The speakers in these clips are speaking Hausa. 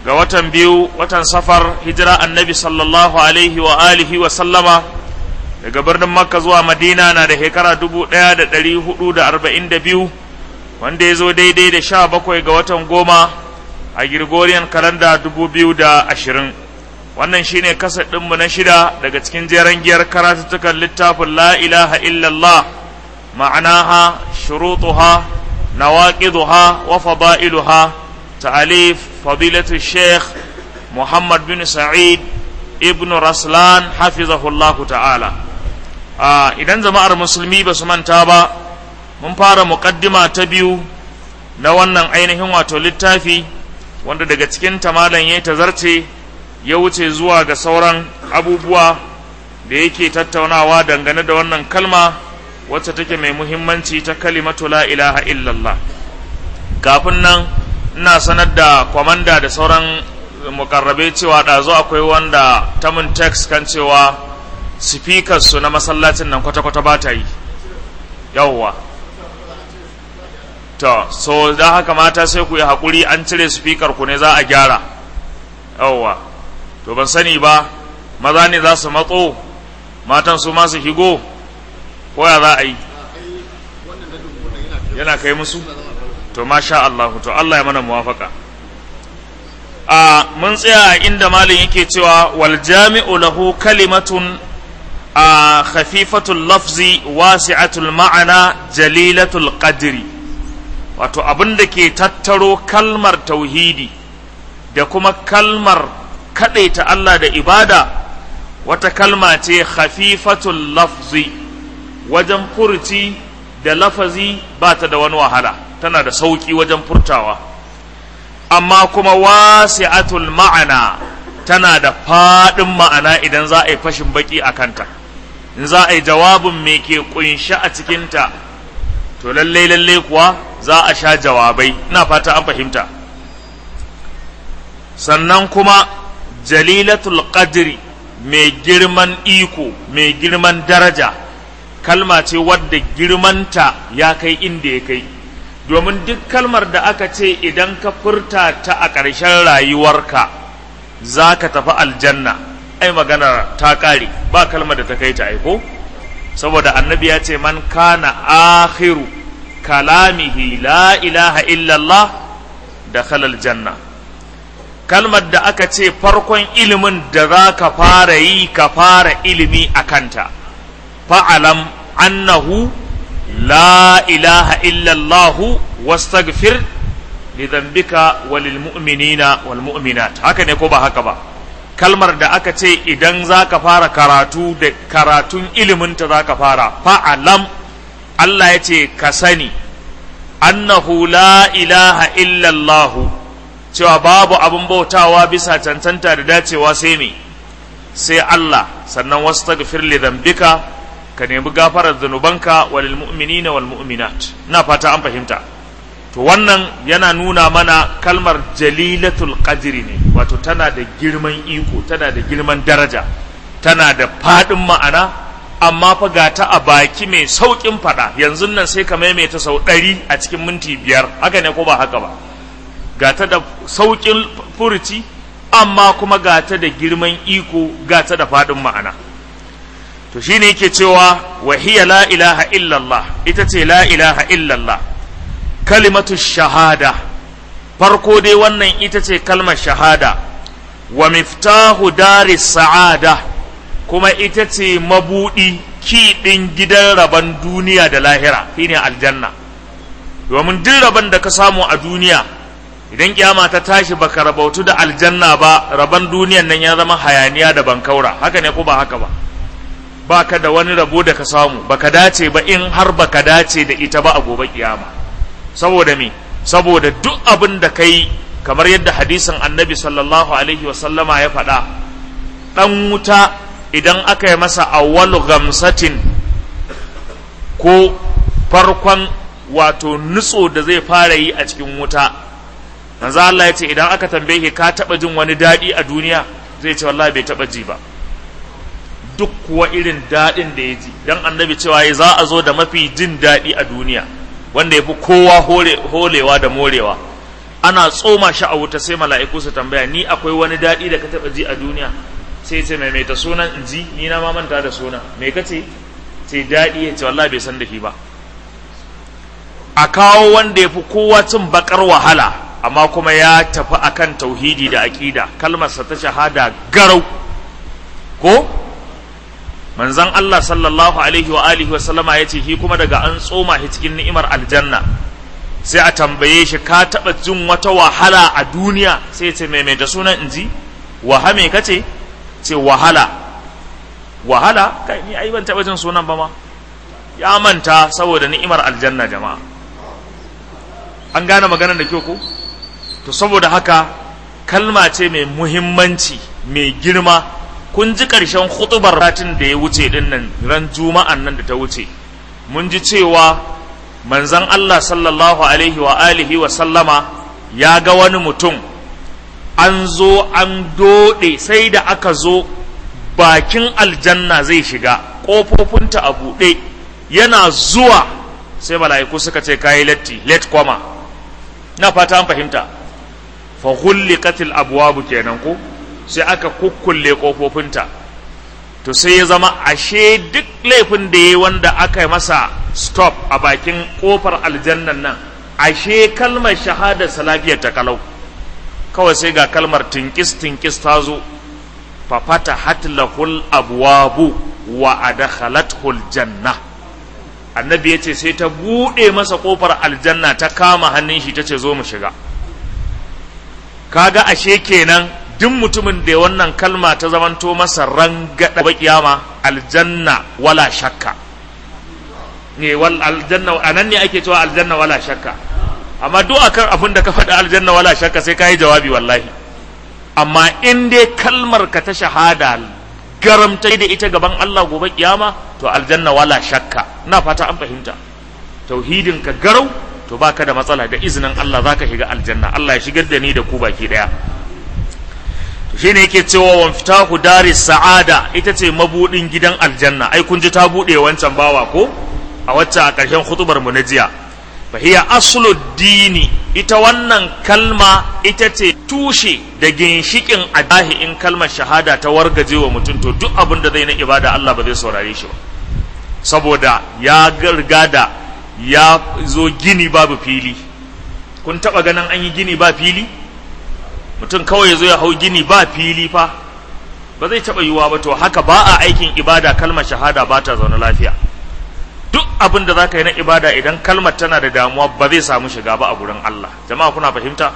ga watan biyu watan safar hijira annabi sallallahu alaihi wa alihi wa sallama daga birnin makka zuwa madina na da shekara dubu ɗaya da ɗari hudu da arba'in da biyu wanda ya zo daidai da sha bakwai ga watan goma a Gregorian kalanda dubu biyu da ashirin wannan shine kasar ɗinmu na shida daga cikin jeren giyar karatuttukan littafin la ilaha illallah ma'anaha shurutuha nawaqiduha wa fada'iluha ta'alif fadilatu sheikh muhammad bin sa'id ibn raslan hafizahullahu ta'ala idan jama'ar musulmi ba su manta ba mun fara muƙaddima ta biyu na wannan ainihin wato littafi wanda daga cikin tamalan ya tazarce ya wuce zuwa ga sauran abubuwa da yake tattaunawa dangane da wannan kalma wacce take mai muhimmanci ta kalimatu la ilaha illallah kafin nan ina sanar da kwamanda da sauran mukarrabe cewa ɗazu akwai wanda ta mun text kan cewa su na masallacin nan kwata-kwata ba ta yi yawwa to so da haka mata sai ku yi haƙuri an cire speaker ku ne za a gyara yawwa to ban sani ba maza ne za su matso matan su masu higo ko ya za a yi yana kai musu to masha Allah to Allah ya mana muwafaka a mun tsaya inda malin yake cewa wal jami'u lahu kalimatun a khafifatul lafzi wasi'atul ma'ana jalilatul qadri wato abin da ke tattaro kalmar tauhidi da kuma kalmar kaɗaita Allah da ibada wata kalma ce khafifatul lafzi wajen furci da lafazi ba ta da wani wahala tana da sauƙi wajen furtawa amma kuma wasi'atul ma'ana tana da faɗin ma'ana idan za a yi fashin baki a kanta in za a yi jawabin me ke ƙunshi a cikinta to lallai lallai kuwa za a sha jawabai ina fata an fahimta sannan kuma jalilatul qadri mai girman iko mai girman daraja kalma ce wadda girmanta ya kai inda ya kai domin duk kalmar da aka ce idan ka furta ta a ƙarshen rayuwarka za ka tafi aljanna ai magana ta ƙare ba kalmar da ta kai ta aiko saboda annabi ya ce man kana akhiru kalamihi la ilaha illallah da khalal janna kalmar da aka ce farkon ilimin da za ka fara yi ka fara ilimi a kanta fa'alam annahu la ilaha illallahu wastaghfir li dhanbika walil mu'minina wal mu'minat haka ne ko ba haka ba kalmar da aka ce idan za ka fara karatu da karatun iliminta za ka fara fa'alam Allah ya ce ka sani annahu la ilaha illallahu cewa babu abin bautawa bisa cancanta da dacewa sai me sai Allah sannan wasu tagfir li dhanbika ka nemi gafarar zunubanka walil mu'minina wal mu'minat ina fata an fahimta to wannan yana nuna mana kalmar jalilatul qadri ne wato tana da girman iko tana da girman daraja tana da fadin ma'ana amma fa ga ta a baki mai saukin fada yanzu nan sai ka maimaita sau ɗari a cikin minti biyar haka ne ko ba haka ba ga ta da saukin furuci amma kuma ga ta da girman iko ga ta da fadin ma'ana to shine yake cewa wa hiya la ilaha illallah ita ce la ilaha illallah kalimatu shahada farko dai wannan ita ce kalmar shahada wa miftahu dari sa'ada kuma ita ce mabudi kiɗin gidan rabon duniya da lahira shine aljanna domin duk rabon da ka samu a duniya idan kiyama ta tashi baka rabautu da aljanna ba rabon duniyan nan ya zama hayaniya da bankaura haka ne ko ba haka ba baka da wani rabo da ka samu baka dace ba in har baka dace da ita ba a gobe kiyama saboda me saboda duk abin da kai kamar yadda hadisin annabi sallallahu alaihi wasallama ya faɗa ɗan wuta idan aka yi masa awwalu gamsatin ko farkon wato nutso da zai fara yi a cikin wuta manzo Allah ya ce idan aka tambaye ka taɓa jin wani daɗi a duniya zai ce wallahi bai taɓa ji ba duk kuwa irin daɗin da ya ji don annabi cewa ya za a zo da mafi jin daɗi a duniya wanda ya fi kowa holewa da morewa ana tsoma shi a wuta sai mala'iku su tambaya ni akwai wani daɗi da ka taɓa ji a duniya sai ce mai mai ta sunan in ji ni na ma manta da suna me ka ce ce daɗi ya ce wallahi bai san da shi ba a kawo wanda ya fi kowa cin bakar wahala amma kuma ya tafi akan tauhidi da aƙida kalmarsa ta shahada garau ko manzon Allah sallallahu alaihi wa alihi wa sallama ya ce shi kuma daga an tsoma shi cikin ni'imar aljanna sai a tambaye shi ka taɓa jin wata wahala a duniya sai ce mai mai da sunan inji waha me kace ce wahala wahala kai ni ai ban taɓa jin sunan ba ma ya manta saboda ni'imar aljanna jama'a an gane maganar da kyau ko to saboda haka kalma ce mai muhimmanci mai girma kun ji ƙarshen hutubar ratin da ya wuce din nan ran juma'an nan da ta wuce mun ji cewa manzon Allah sallallahu alaihi wa alihi wa sallama ya ga wani mutum an zo an doɗe sai da aka zo bakin aljanna zai shiga ƙofofinta a buɗe yana zuwa sai mala'iku suka ce kayi latti let kwama na fata an fahimta fa hulliqatil abwabu kenan ko sai aka kukkulle kofofinta to sai ya zama ashe duk laifin da yayi wanda aka yi masa stop a bakin kofar aljannan nan ashe kalmar shahada salafiyar ta kalau kawai sai ga kalmar tinkis tinkis ta zo fa fatahat lahul abwabu wa adkhalathul janna annabi ya ce sai ta buɗe masa ƙofar aljanna ta kama hannun shi ta ce zo mu shiga kaga ashe kenan duk mutumin da wannan kalma ta zamanto masa rangada ba kiyama aljanna wala shakka ne wal aljanna anan ne ake cewa aljanna wala shakka amma duk akan abin da ka faɗi aljanna wala shakka sai ka yi jawabi wallahi amma in dai kalmar ka ta shahada garamta da ita gaban Allah gobe kiyama to aljanna wala shakka ina fata an fahimta tauhidin ka garau to baka da matsala da izinin Allah zaka shiga aljanna Allah ya shigar da ni da ku baki daya to shine yake cewa wan fitahu daris sa'ada ita ce mabudin gidan aljanna ai kun ji ta bude wancan bawa ko a wacce a ƙarshen khutubar mu na jiya fa hiya aslu dini ita wannan kalma ita ce tushe da ginshikin adahi in kalmar shahada ta wargaje wa mutum to duk abin da zai na ibada Allah ba zai saurare shi ba saboda ya garga da ya zo gini babu fili kun taba ganin an yi gini ba fili mutum kawai ya zo ya hau gini ba fili fa ba zai taba yiwuwa ba to haka ba a aikin ibada kalmar shahada ba ta zaune lafiya duk abin da za ka yi na ibada idan kalmar tana da damuwa ba zai samu shiga ba a gurin Allah jama'a kuna fahimta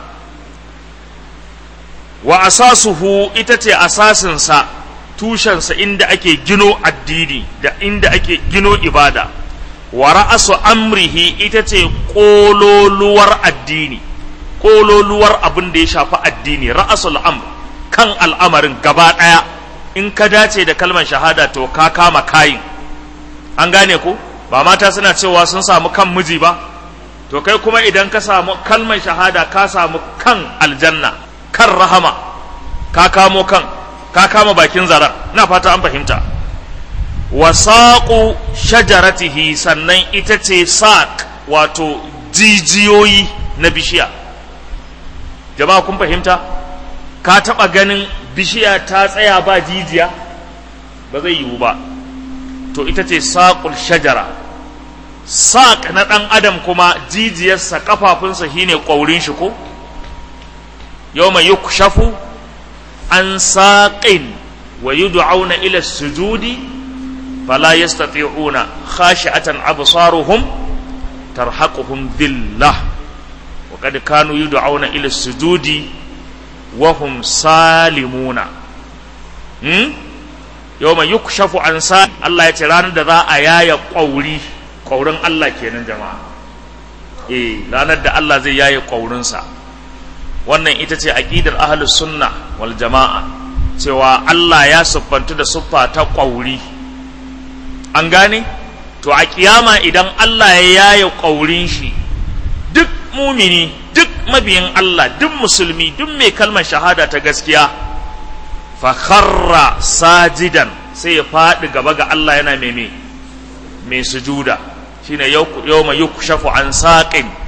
wa asasuhu ita ce asasinsa tushensa inda ake gino addini da inda ake gino ibada wa ra'asu amrihi ita ce kololuwar addini kololuwar abin da ya shafi addini ra'asul amr kan al'amarin gaba ɗaya in ka dace da kalmar shahada to ka kama kayin an gane ko ba mata suna cewa sun samu kan miji ba to kai kuma idan ka samu kalmar shahada ka samu kan aljanna kan rahama ka kamo kan ka kama bakin zaren na fata an fahimta wasaƙu shajaratihi sannan ita ce saƙ wato jijiyoyi na bishiya jama'a kun fahimta ka taɓa ganin bishiya ta tsaya ba jijiya ba zai yiwu ba to ita ce saƙul shajara saƙ na ɗan adam kuma jijiyarsa ƙafafunsa shine ƙwaurin shi ko yau mai yukshafu an saƙin wa yud'auna ila sujudi fala yastati'una khashi'atan absaruhum tarhaquhum dhillah wa qad kanu yud'auna ila sujudi wa hum salimuna hmm yawma yukshafu an sa Allah ya ce ranar da za a yaya ƙwauri ƙwaurin Allah kenan jama'a eh ranar da Allah zai yaye ƙwaurinsa wannan ita ce aqidar ahlus sunna wal jama'a cewa Allah ya siffantu da siffa ta ƙwauri an gane to a kiyama idan Allah ya yaye ƙwaurin shi duk mumini duk mabiyin Allah duk musulmi duk mai kalmar shahada ta gaskiya fakharra sajidan sai ya faɗi gaba ga Allah yana meme mai sujuda shine yawma yukshafu an saqin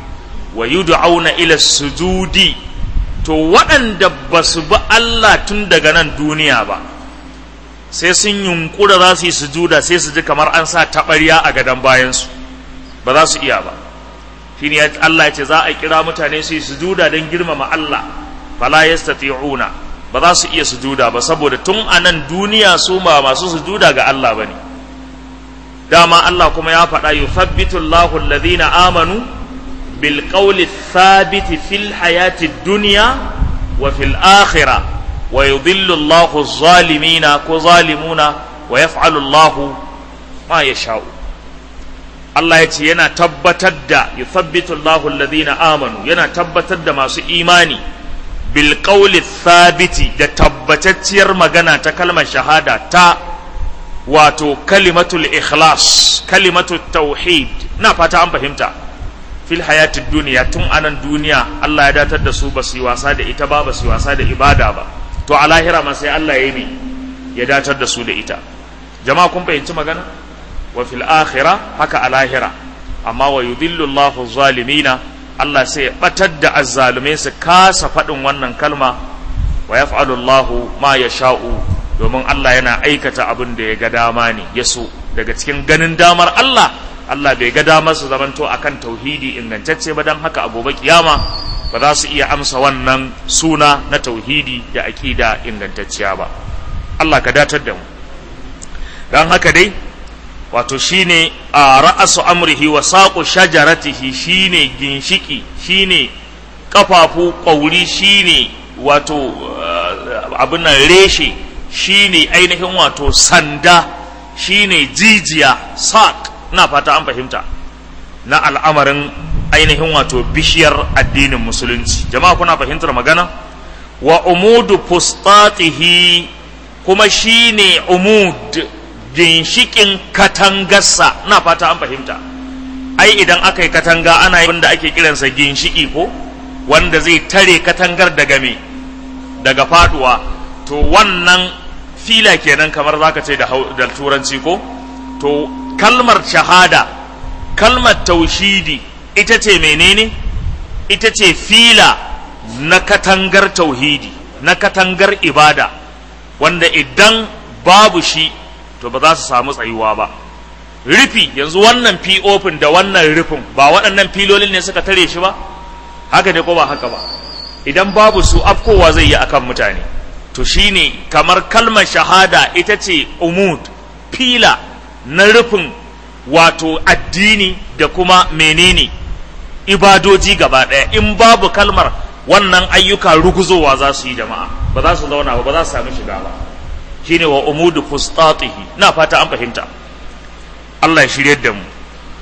wa yud'auna ila sujudi to waɗanda ba su bi Allah tun daga nan duniya ba sai sun yunkura za su yi sujuda sai su ji kamar an sa taɓarya a gadon bayansu ba za su iya ba shine Allah ya ce za a kira mutane su yi sujuda don girmama Allah fala yastati'una ba za su iya sujuda ba saboda tun a nan duniya su ma masu sujuda ga Allah bane dama Allah kuma ya faɗa yuthabbitu Allahu alladhina amanu bil qawli thabiti fil hayati dunya wa fil akhirah wa yudhillu Allahu zalimina ko zalimuna wa yaf'alu Allahu ma yasha'u Allah ya ce yana tabbatar da yuthabbitu Allahu alladhina amanu yana tabbatar da masu imani bil qawli thabiti da tabbatacciyar magana ta kalmar shahada ta wato kalimatul ikhlas kalimatul tauhid na fata an fahimta fil hayatid duniya tun anan duniya Allah ya datar da su ba su yi wasa da ita ba ba su yi wasa da ibada ba to a lahira ma sai Allah ya yi ya datar da su da ita jama'a kun fahimci magana wa fil akhirah haka a lahira amma wa yudhillu Allahu zalimina Allah sai ya batar da azzalumai su kasa faɗin wannan kalma wa yaf'alu Allahu ma yasha'u domin Allah yana aikata abin da ya ga dama ne ya so daga cikin ganin damar Allah Allah bai ga damar su zamanto akan tauhidi ingantacce ba don haka a gobe kiyama ba za su iya amsa wannan suna na tauhidi da aƙida ingantacciya ba Allah ka datar da mu don haka dai wato shine a ra'asu amrihi wa saƙo shajaratihi shine ginshiki shine kafafu ƙauri shine wato abin nan reshe shine ainihin wato sanda shine jijiya saq na fata an fahimta na al'amarin ainihin wato bishiyar addinin musulunci jama'a kuna fahimtar magana wa umudu fustatihi kuma shine umud ginshikin katangarsa na fata an fahimta ai idan aka yi katanga ana yi da ake kiransa ginshiki ko wanda zai tare katangar daga me daga faduwa to wannan fila kenan kamar zaka ce da turanci ko to kalmar shahada kalmar taushidi ita ce menene ita ce fila na katangar tauhidi na katangar ibada wanda idan babu shi to ba za su samu tsayuwa ba rufi yanzu wannan ofin da wannan rufin ba waɗannan filolin ne suka tare shi ba haka ne ko ba haka ba idan babu su afkowa zai yi akan mutane to shine kamar kalmar shahada ita ce umud fila na rufin wato addini da kuma menene ibadoji gaba ɗaya in babu kalmar wannan ayyuka ruguzowa za su yi jama'a ba za su zauna ba ba za su sami shiga ba shine wa umudu fustatihi na fata an fahimta Allah ya shirye da mu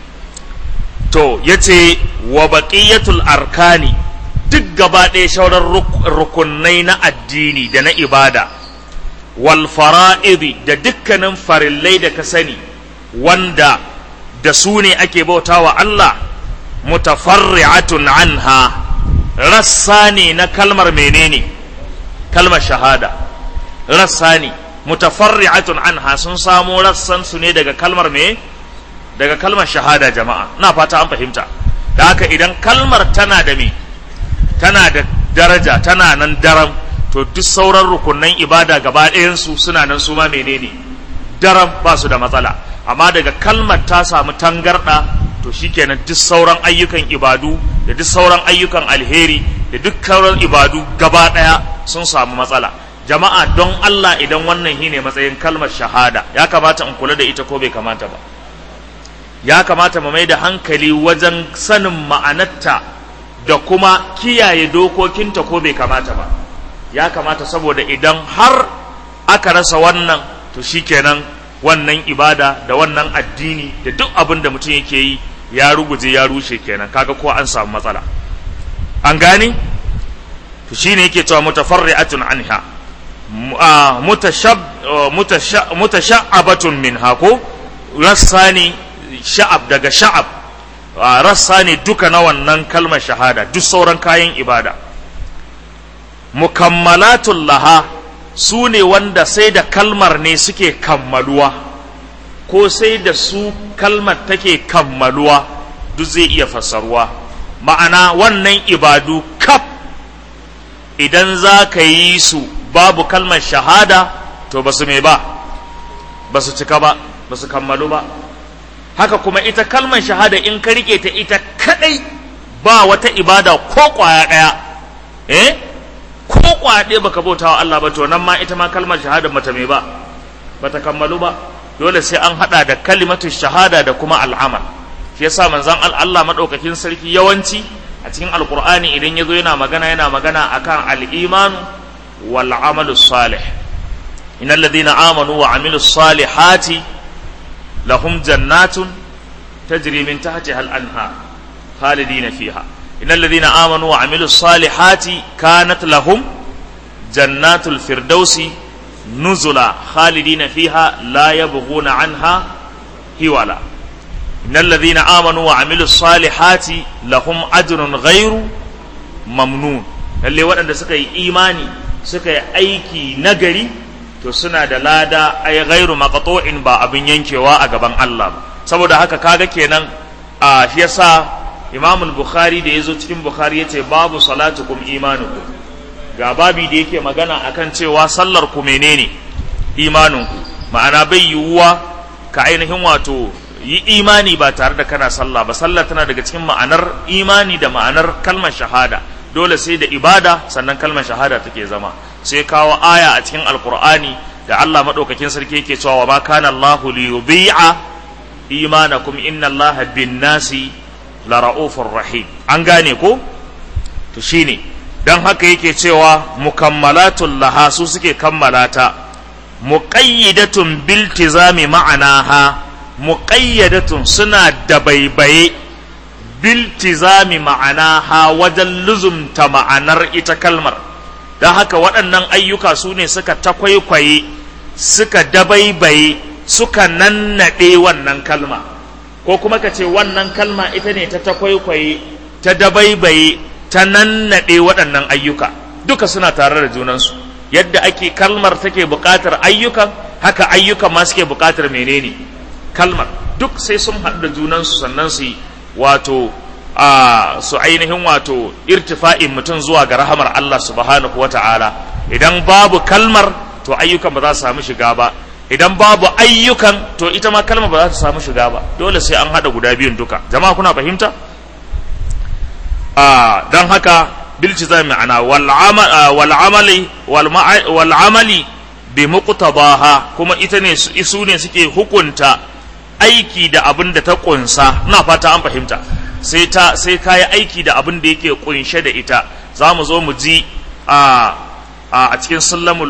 to yace wa baqiyatul arkani duk gaba ɗaya shauran rukunai na addini da na ibada wal fara'idi da dukkanin farillai da ka sani wanda da su ne ake bautawa Allah mutafarri'atun anha rassa ne na kalmar menene kalmar shahada rassa ne mutafarri'atun anha sun samo rassan su ne daga kalmar me daga kalmar shahada jama'a na fata an fahimta da haka idan kalmar tana da me tana da daraja tana nan daram to duk sauran rukunan ibada gaba ɗayansu suna nan su ma menene daram ba su da matsala amma daga kalmar ta samu tangarɗa to shikenan duk sauran ayyukan ibadu da duk sauran ayyukan alheri da duk sauran ibadu gaba ɗaya sun samu matsala jama'a don Allah idan wannan shi ne matsayin kalmar shahada ya kamata in kula da ita ko bai kamata ba ya kamata mu mai da hankali wajen sanin ma'anarta da kuma kiyaye dokokinta ko bai kamata ba ya kamata saboda idan har aka rasa wannan to shikenan wannan ibada da wannan addini da duk abin da mutum yake yi ya ruguje ya rushe kenan kaga ko an samu matsala an gane to shine yake cewa mutafarri'atun anha mutasha'abatun minha ko rassa ne sha'ab daga sha'ab rassa ne duka na wannan kalmar shahada duk sauran kayan ibada mukammalatun laha su ne wanda sai da kalmar ne suke kammaluwa ko sai da su kalmar take kammaluwa duk zai iya fassaruwa ma'ana wannan ibadu kaf idan za ka yi su babu kalmar shahada to ba su me ba ba su cika ba ba su kammalu ba haka kuma ita kalmar shahada in ka rike ta ita kadai ba wata ibada ko kwaya daya eh ko kwaya ɗaya baka bautawa Allah ba to nan ma ita ma kalmar shahada mata me ba bata kammalu ba dole sai an hada da kalimatu shahada da kuma al'amal shi yasa manzon Allah madaukakin sarki yawanci a cikin alqur'ani idan yazo yana magana yana magana akan al-iman wal amalu salih innal ladina amanu wa amilus salihati lahum jannatun tajri min tahtiha al-anhar khalidina fiha innal ladina amanu wa amilus salihati kanat lahum jannatul firdausi nuzula khalidina fiha la yabghuna anha hiwala innal ladhina amanu wa amilus salihati lahum ajrun ghairu mamnun lalle waɗanda suka yi imani suka yi aiki nagari to suna da lada ay ghairu maqtu'in ba abin yankewa a gaban Allah ba saboda haka kaga kenan a shi yasa Imam al-Bukhari da yazo cikin Bukhari yace babu salatukum imanukum ga babi da yake magana akan cewa sallar ku menene imaninku ma'ana bai yiwuwa ka ainihin wato yi imani ba tare da kana sallah ba sallah tana daga cikin ma'anar imani da ma'anar kalmar shahada dole sai da ibada sannan kalmar shahada take zama sai kawo aya a cikin alkur'ani da Allah madaukakin sarki yake cewa wa ma kana Allahu li yudhi'a imanakum inna Allaha bin nasi la ra'ufur rahim an gane ko to shine don haka yake cewa mukammalatul laha su suke kammalata muqayyidatun biltizami ma'anaha muqayyadatun suna da baibaye biltizami ma'anaha wajen luzumta ma'anar ita kalmar don haka waɗannan ayyuka su ne suka takwaikwaye suka dabaibaye suka nannaɗe wannan kalma ko kuma ka ce wannan kalma ita ne ta takwaikwaye ta dabaibaye ta nannaɗe waɗannan ayyuka duka suna tare da junansu yadda ake kalmar take buƙatar ayyukan haka ayyukan ma suke buƙatar menene kalmar duk sai sun haɗu da junansu sannan su yi wato a su ainihin wato irtifa'in mutum zuwa ga rahamar Allah subhanahu wata'ala idan babu kalmar to ayyukan ba za su samu shiga ba idan babu ayyukan to ita ma kalmar ba za ta samu shiga ba dole sai an haɗa guda biyun duka jama'a kuna fahimta don haka bilci zai ma'ana wal'amali wal'amali bi muqtadaha kuma ita ne su ne suke hukunta aiki da abin da ta kunsa na fata an fahimta sai ta sai kayi aiki da abin da yake kunshe da ita za mu zo mu ji a a cikin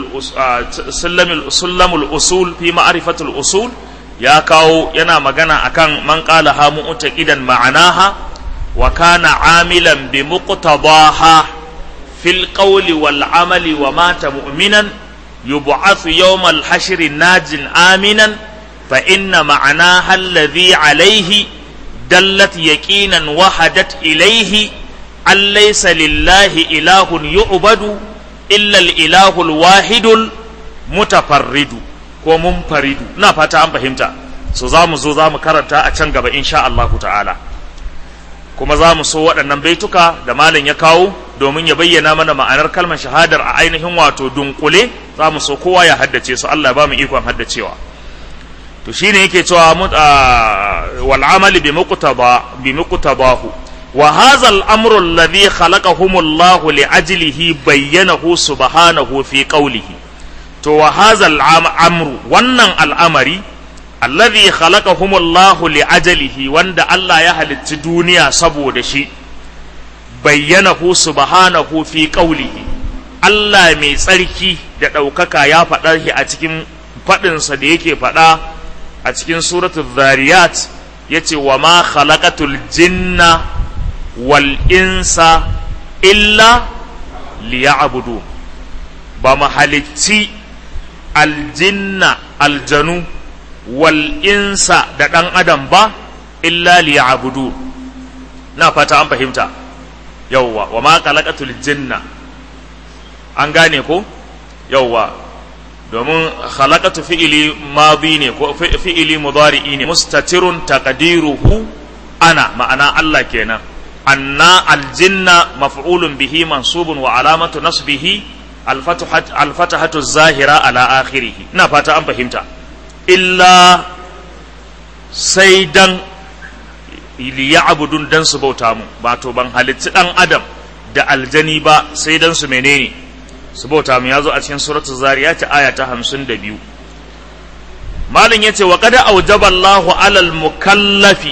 sullamul usul fi ma'rifatul usul ya kawo yana magana akan man qala ha mu'taqidan ma'anaha وكان عاملا بمقتضاها في القول والعمل ومات مؤمنا يبعث يوم الحشر ناج آمنا فإن معناها الذي عليه دلت يقينا وحدت إليه أن ليس لله إله يعبد إلا الإله الواحد المتفرد ومنفرد نفتا أم فهمتا سوزام زوزام كرتا أتشنغب إن شاء الله تعالى kuma za mu so waɗannan baituka da malam ya kawo domin ya bayyana mana ma'anar kalmar shahadar a ainihin wato dunkule za mu so kowa ya haddace su Allah ba mu ikon haddacewa to shine yake cewa wal amali bi muqtaba bi muqtabahu wa hadha al amru alladhi khalaqahum Allah li ajlihi bayyanahu subhanahu fi qawlihi to wa hadha al amru wannan al'amari alladhi khalaqahumullahu li ajalihi wanda Allah ya halicci duniya saboda shi bayyanahu subhanahu fi qawlihi Allah mai tsarki da ɗaukaka ya faɗa shi a cikin faɗinsa da yake faɗa a cikin suratul zariyat yace wa ma khalaqatul jinna wal insa illa liya'budu ba mu halicci aljinna aljanu wal insa da ɗan adam ba illa liya'budu na fata an fahimta yawwa wa ma khalaqatul jinna an gane ko yawwa domin khalaqatu fi'ili madi ne ko fi'ili mudari'i ne mustatirun taqdiruhu ana ma'ana Allah kenan anna aljinna maf'ulun bihi mansubun wa alamatu nasbihi alfatahatu zahira ala akhirih ina fata an fahimta illa sai dan liya'budun dan su bauta mu ba to ban halitti dan adam da aljani ba sai dan su menene su bauta mu yazo a cikin suratul zariyat aya ta 52 malin yace wa qad awjaba Allahu alal mukallafi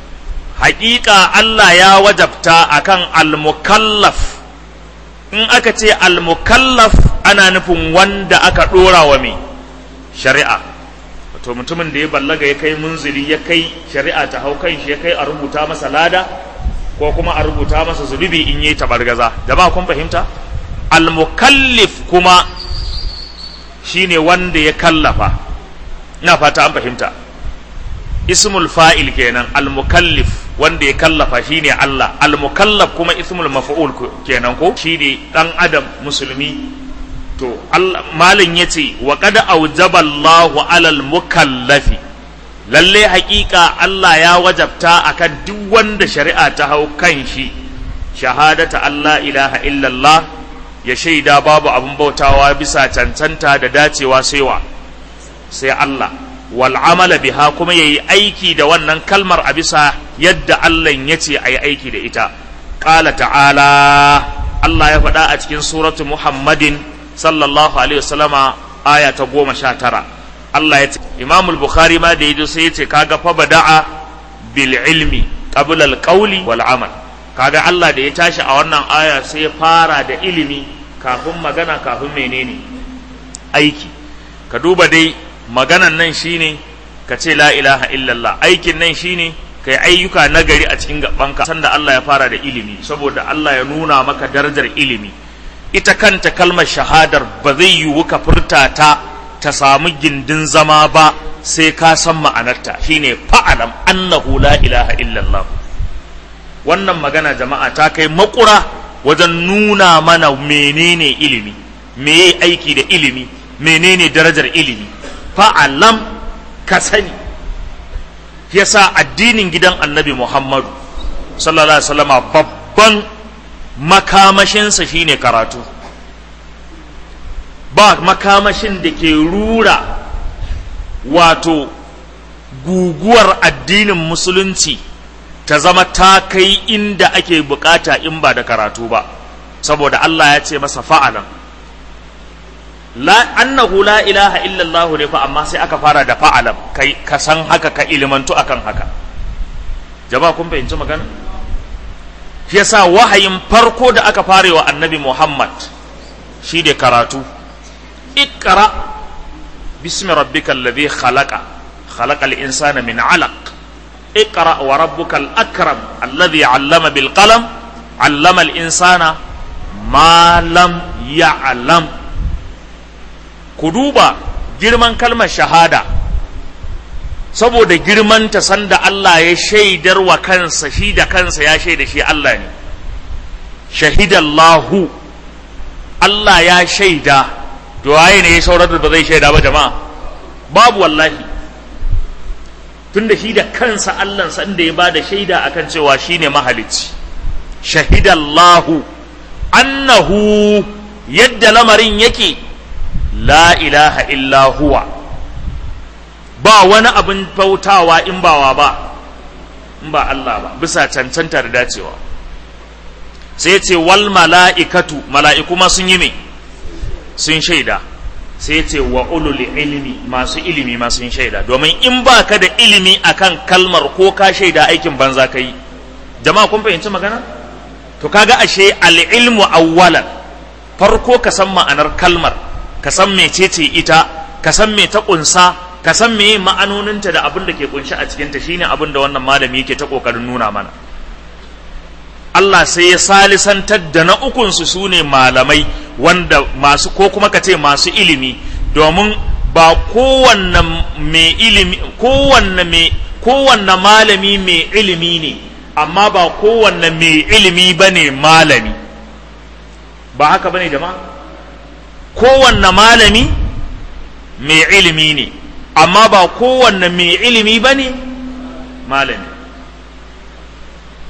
haƙiƙa Allah ya wajabta akan al-mukallaf in aka ce al-mukallaf ana nufin wanda aka ɗora wa mai shari'a wato mutumin da ya ballaga ya kai munzili ya kai shari'a ta hau kan shi ya kai a rubuta masa lada ko kuma a rubuta masa zunubi in yi tabargaza jama'a kun fahimta al-mukallif kuma shine wanda ya kallafa ina fata an fahimta ismul fa'il kenan al-mukallif wanda ya kallafa shine Allah al-mukallaf kuma ismul maf'ul kenan ko shine dan adam musulmi to Allah malin yace wa qad awjaba Allahu 'alal mukallafi lalle haƙiƙa Allah ya wajabta akan duk wanda shari'a ta hau kan shi shahadata Allah ilaha illallah ya shaida babu abin bautawa bisa cancanta da dacewa sai wa sai Allah wal amala biha kuma yayi aiki da wannan kalmar a bisa yadda Allah ya ce ayi aiki da ita qala ta'ala Allah ya faɗa a cikin suratu Muhammadin sallallahu alaihi wasallama aya ta goma sha tara Allah ya ce Imam al-Bukhari ma da yazo sai ya ce kaga fa bada'a bil ilmi qabla al-qawli wal amal kaga Allah da ya tashi a wannan aya sai ya fara da ilimi kafin magana kafin menene aiki ka duba dai maganan nan shine ka ce la ilaha illallah aikin nan shine kai ayyuka nagari a cikin gabanka sanda Allah ya fara da ilimi saboda Allah ya nuna maka darajar ilimi ita kanta kalmar shahadar ba zai yiwu ka furta ta ta samu gindin zama ba sai ka san ma'anarta shine fa'alam annahu la ilaha illallah wannan magana jama'a ta kai makura wajen nuna mana menene ilimi meye aiki da ilimi menene darajar ilimi fa'alam ka sani yasa addinin gidan annabi muhammadu sallallahu alaihi wasallama babban makamashinsa shine karatu ba makamashin da ke rura wato guguwar addinin musulunci ta zama ta kai inda ake bukata in ba da karatu ba saboda Allah ya ce masa fa'alan la annahu la ilaha illallah ne fa amma sai aka fara da fa'alam kai ka san haka ka ilimantu akan haka jama'a kun fahimci magana shi yasa wahayin farko da aka fare wa annabi Muhammad shi da karatu ikra bismi rabbikal ladhi khalaqa khalaqal insana min 'alaq اقرأ وربك الأكرم الذي علم بالقلم علم الإنسان ما لم يعلم كدوبا girman kalmar shahada saboda girman ta sanda Allah ya shaidar wa kansa shi da kansa ya shaida shi Allah ne shahidallahu Allah ya shaida to waye ne ya saurar da ba zai shaida ba jama'a babu wallahi tunda shi da kansa Allah sanda ya bada shaida akan cewa shine mahalicci shahidallahu annahu yadda lamarin yake la ilaha illa huwa ba wani abin bautawa in bawa ba in ba Allah ba bisa cancanta da dacewa sai ce wal mala'ikatu mala'iku ma sun yi me sun shaida sai ce wa ulul ilmi masu ilimi ma sun shaida domin in ba ka da ilimi akan kalmar ko ka shaida aikin banza ka yi jama'a kun fahimci magana to kaga ashe al-ilmu awwalan farko ka san ma'anar kalmar ka san mecece ita ka san me ta kunsa ka san me ma'anoninta da abin da ke kunshi a cikinta shine abin da wannan malami yake ta kokarin nuna mana Allah sai ya salisantar da na ukunsu su ne malamai wanda masu ko kuma ka ce masu ilimi domin ba kowanne mai ilimi kowanne mai kowanne malami mai ilimi ne amma ba kowanne mai ilimi ba ne malami ba haka ba ne jama'a kowanne malami mai ilimi ne amma ba kowanne mai ilimi ba ne malami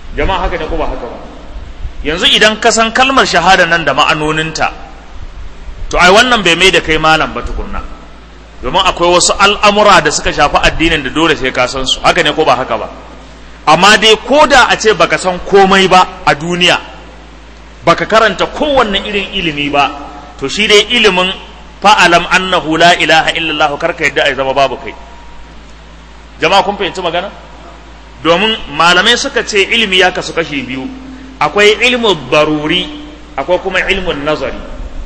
jama'a haka ne ko ba haka ba yanzu idan ka san kalmar shahada nan da ma'anoninta to ai wannan bai mai da kai malam ba tukunna domin akwai wasu al'amura da suka shafi addinin da dole sai ka san su haka ne ko ba haka ba amma dai ko da a ce baka san komai ba a duniya baka karanta kowanne irin ilimi ba to shi dai ilimin fa'alam annahu la ilaha illallah karka yadda ai zama babu kai jama'a kun fahimci magana domin malamai suka ce ilimi ya kasu kashi biyu akwai ilmu baruri akwai kuma ilmun nazari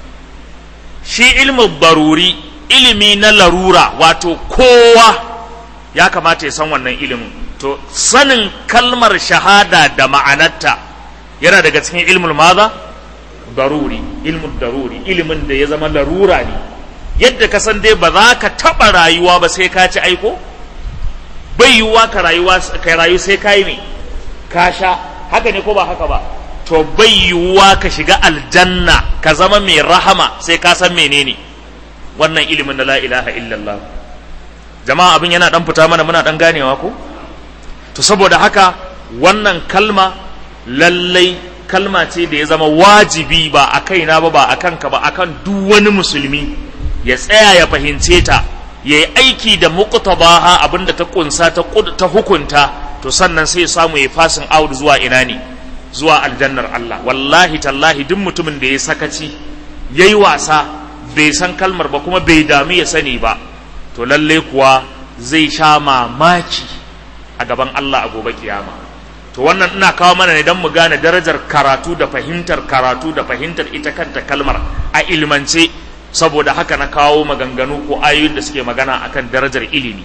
shi ilmu baruri ilimi na larura wato kowa ya kamata ya san wannan ilimin to sanin kalmar shahada da ma'anarta yana daga cikin ilmul maza daruri ilmul daruri ilimin da ya zama larura ne yadda ka san dai ba za ka taɓa rayuwa ba sai ka ci aiko bai yiwuwa ka rayuwa ka rayu sai ka yi me ka sha haka ne ko ba haka ba to bai yiwuwa ka shiga aljanna ka zama mai rahama sai ka san menene wannan ilimin da la ilaha illallah jama'a abin yana dan fita mana muna dan ganewa ko to saboda haka wannan kalma lallai kalma ce da ya zama wajibi ba a kaina ba ba a kanka ba akan duk wani musulmi ya tsaya ya fahimce ta ya yi aiki da muqtadaha abinda ta kunsa ta ta hukunta to sannan sai ya samu ya fasin out zuwa ina ne zuwa aljannar Allah wallahi tallahi duk mutumin da ya sakaci yayi wasa bai san kalmar ba kuma bai dami ya sani ba to lalle kuwa zai sha mamaki a gaban Allah a gobe kiyama to wannan ina kawo mana ne don mu gane darajar karatu da fahimtar karatu da fahimtar ita kanta kalmar a ilmance saboda haka na kawo maganganu ko ayoyin da suke magana akan darajar ilimi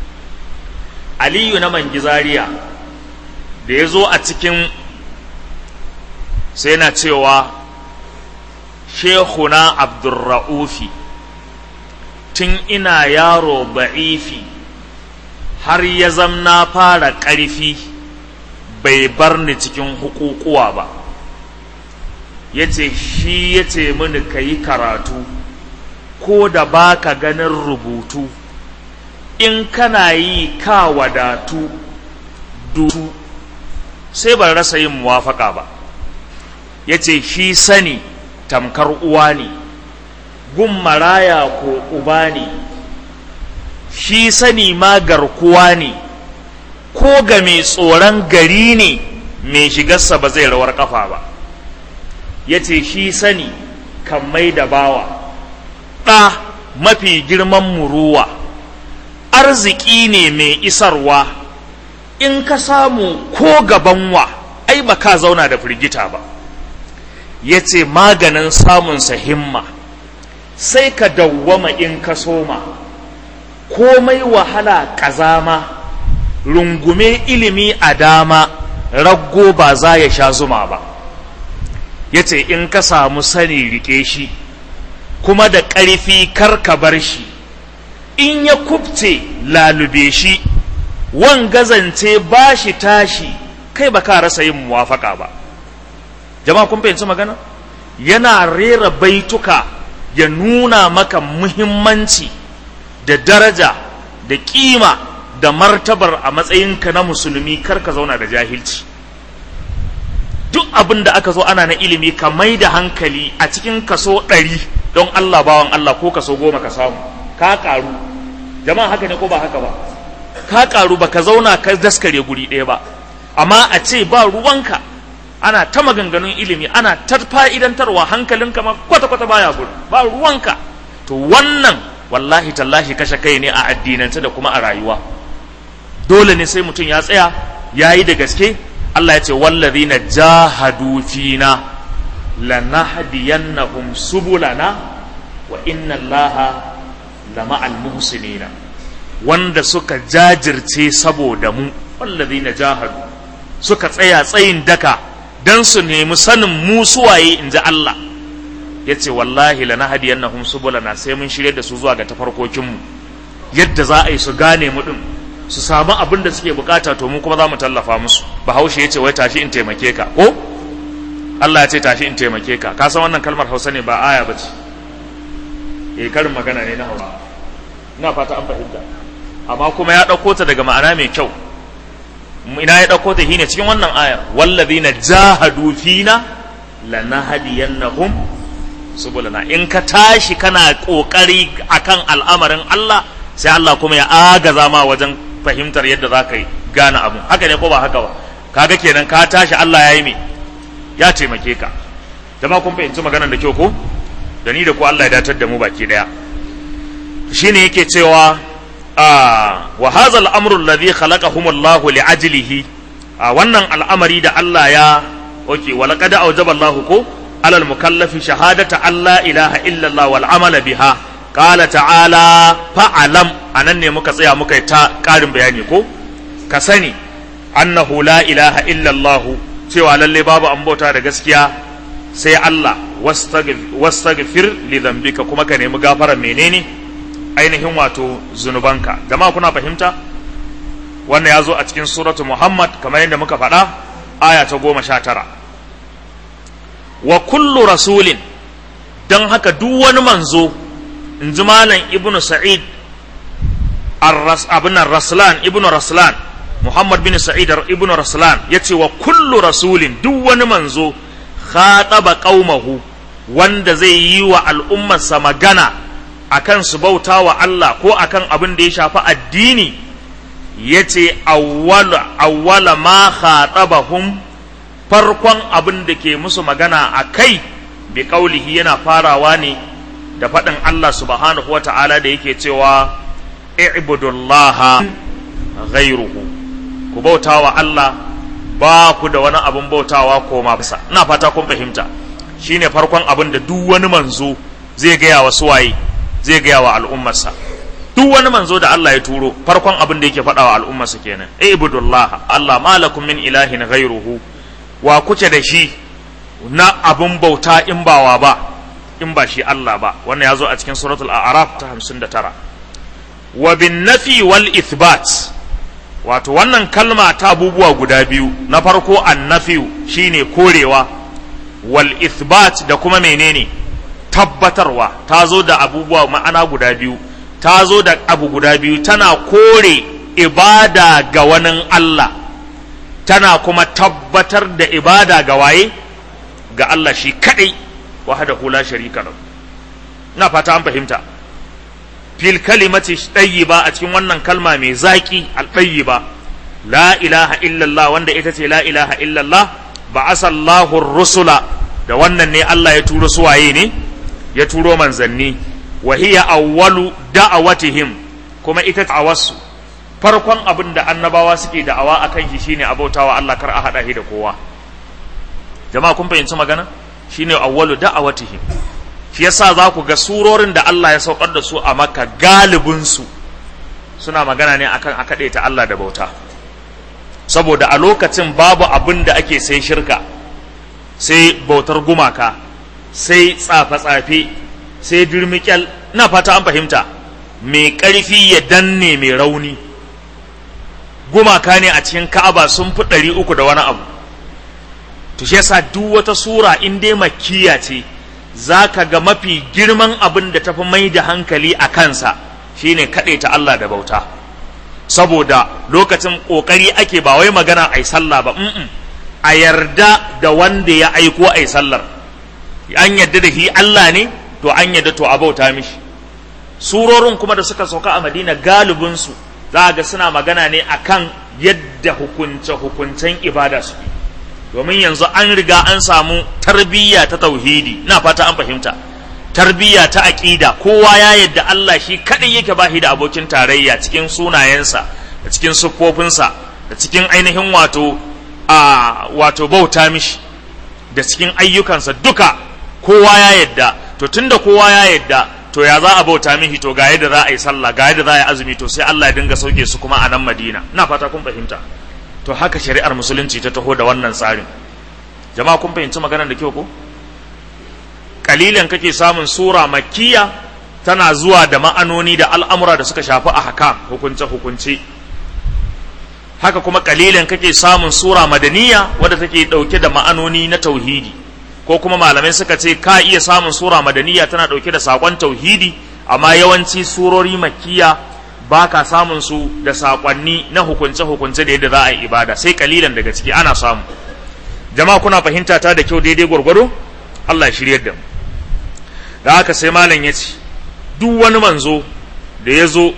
aliyu na mangizariya da ya zo a cikin sai na cewa shehuna abdurra'ufi tun ina yaro ba'ifi har ya zamna fara ƙarfi bai bar ni cikin hukukuwa ba ya ce shi ya ce mini ka yi karatu ko da ba ka ganin rubutu in kana yi ka wadatu dutu sai ban rasa yin muwafaka ba ya ce shi sani tamkar uwa ne gun maraya ko uba ne shi sani ma garkuwa ne ko ga mai tsoron gari ne mai shigarsa ba zai rawar kafa ba ya ce shi sani kan mai da bawa ɗa mafi girman muruwa arziki ne mai isarwa in ka samu ko gabanwa ai ba ka zauna da firgita ba ya ce maganin samunsa himma sai ka dawwama in ka soma komai wahala ƙazama rungume ilimi a dama raggo ba za ya sha zuma ba ya ce in ka samu sani rike shi kuma da ƙarfi kar ka bar shi in ya kubce lalube shi wan gazance ba shi tashi kai ba ka rasa yin muwafaka ba jama'a kun fahimci magana yana rera baituka ya nuna maka muhimmanci da daraja da kima da martabar a matsayinka na musulmi kar ka zauna da jahilci duk abin da aka zo ana na ilimi ka mai da hankali a cikin kaso ɗari don Allah bawan Allah ko kaso goma ka samu ka ƙaru jama'a haka ne ko ba haka ba ka ƙaru ba ka zauna ka daskare guri ɗaya ba amma a ce ba ruwanka ana ta maganganun ilimi ana ta fa'idantarwa hankalinka ma kwata-kwata baya gudu ba ruwanka to wannan wallahi tallahi kashe kai ne a addinance da kuma a rayuwa dole ne sai mutum ya tsaya ya yi da gaske Allah ya ce wallazina jahadu fina lanahdiyannahum subulana wa inna Allaha lama'al muhsinina wanda suka jajirce saboda mu wallazina jahadu suka tsaya tsayin daka dan su nemi sanin mu suwaye inji Allah ya ce wallahi lanahdiyannahum subulana sai mun shirye da su zuwa ga tafarkokinmu yadda za a yi su gane mu din su samu abin da suke bukata to mu kuma za mu tallafa musu bahaushe ya ce wai tashi in taimake ka ko Allah ya ce tashi in taimake ka ka san wannan kalmar hausa ne ba aya ba ce eh karin magana ne na hausa ina fata an fahimta amma kuma ya ɗauko ta daga ma'ana mai kyau ina ya dauko ta shine cikin wannan ayar wallazina jahadu fina lanahdiyannahum subulana in ka tashi kana kokari akan al'amarin Allah sai Allah kuma ya agaza ma wajen fahimtar yadda za ka yi gane abu haka ne ko ba haka ba kaga kenan ka tashi Allah ya yi me ya taimake ka jama'a kun fahimci maganar da kyau ko da ni da ku Allah ya datar da mu baki daya shine yake cewa wa hadha al-amru alladhi khalaqahum Allah li ajlihi wannan al'amari da Allah ya oke wa laqad awjaba Allah ko على المكلف شهادة أن لا إله إلا الله والعمل بها قال تعالى فعلم أنني مكسيا مكيتا قارن بياني كو كسني أنه لا إله إلا الله سوى للي بابا أمبوتا رجسكيا سي الله واستغفر لذنبك كما كان مغافرة منيني ainihin wato zunubanka jama'a kuna fahimta wannan ya zo a cikin suratu muhammad kamar yadda muka faɗa aya ta goma sha tara wa kullu rasulin don haka duk wani manzo in ji malam ibnu sa'id abin raslan ibnu raslan muhammad bin sa'id ibnu raslan ya ce wa kullu rasulin duk wani manzo khataba qaumahu wanda zai yi wa al'ummarsa magana akan su bauta wa Allah ko akan abin da ya shafi addini ya ce awwala ma khatabahum farkon abin da ke musu magana a kai bi kaulihi yana farawa ne da faɗin Allah subhanahu wa ta'ala da yake cewa i'budullaha ghairuhu ku bauta wa Allah ba ku da wani abin bautawa koma bisa ina fata kun fahimta shine farkon abin da duk wani manzo zai gaya wa suwaye zai gaya wa al'ummarsa duk wani manzo da Allah ya turo farkon abin da yake faɗa wa al'ummarsa kenan i'budullaha Allah malakum min ilahin ghairuhu wa kuke da shi na abin bauta in bawa ba in ba shi Allah ba wannan ya zo a cikin suratul a'raf ta 59 wa bin nafi wal ithbat wato wannan kalma ta abubuwa guda biyu na farko annafi shine korewa wal ithbat da kuma menene tabbatarwa ta zo da abubuwa ma'ana guda biyu ta zo da abu guda biyu tana kore ibada ga wani Allah tana kuma tabbatar da ibada ga waye ga Allah shi kadai wahdahu la sharika lahu ina fata an fahimta fil kalimati tayyiba a cikin wannan kalma mai zaki al tayyiba la ilaha illallah wanda ita ce la ilaha illallah ba'asa Allahu rusula da wannan ne Allah ya turo suwaye ne ya turo manzanni wa hiya awwalu da'awatihim kuma ita ta'awarsu farkon abin da annabawa suke da'awa akan shi shine abautawa Allah kar a hada shi da kowa jama'a kun fahimci magana shine awwalu da'awatihim shi yasa za ku ga surorin da Allah ya saukar da su a Makka galibin su suna magana ne akan a ta Allah da bauta saboda a lokacin babu abin da ake sai shirka sai bautar gumaka sai tsafe-tsafe sai dirmikyal na fata an fahimta mai ƙarfi ya danne mai rauni gumaka ne a cikin ka'aba sun fi ɗari uku da wani abu to shi yasa duk wata sura in dai makiya ce za ka ga mafi girman abin da tafi mai da hankali a kansa shine kaɗe ta Allah da bauta saboda lokacin ƙoƙari ake ba wai magana a yi sallah ba a yarda da wanda ya aiko a yi sallar an yarda da shi Allah ne to an yarda to a bauta mishi surorin kuma da suka sauka a madina galibinsu za ga suna magana ne akan yadda hukunce-hukuncen ibada suke domin yanzu an riga an samu tarbiyya ta tauhidi na fata an fahimta tarbiyya ta aƙida kowa ya yadda Allah shi kaɗai yake bashi da abokin tarayya cikin sunayensa da cikin siffofinsa da cikin ainihin wato a wato bauta mishi da cikin ayyukansa duka kowa ya yadda to tunda kowa ya yadda to ya za a bauta mishi to ga yadda za a yi sallah ga yadda za a yi azumi to sai Allah ya dinga sauke su kuma a nan Madina ina fata kun fahimta to haka shari'ar musulunci ta taho da wannan tsarin jama'a kun fahimci maganar da kyau ko kalilan kake samun sura makkiya tana zuwa da ma'anoni da al'amura da suka shafi ahkam hukunce hukunce haka kuma kalilan kake samun sura madaniya wadda take dauke da ma'anoni na tauhidi ko kuma malamai suka ce ka iya samun sura madaniya tana dauke da sakon tauhidi amma yawanci surori makkiya ba ka samun su da saƙonni na hukunce-hukunce da yadda za a yi ibada sai kalilan daga ciki ana samu jama'a kuna fahimta ta da kyau daidai gwargwado Allah ya shiryar da mu da haka sai malam ya ce duk wani manzo da ya zo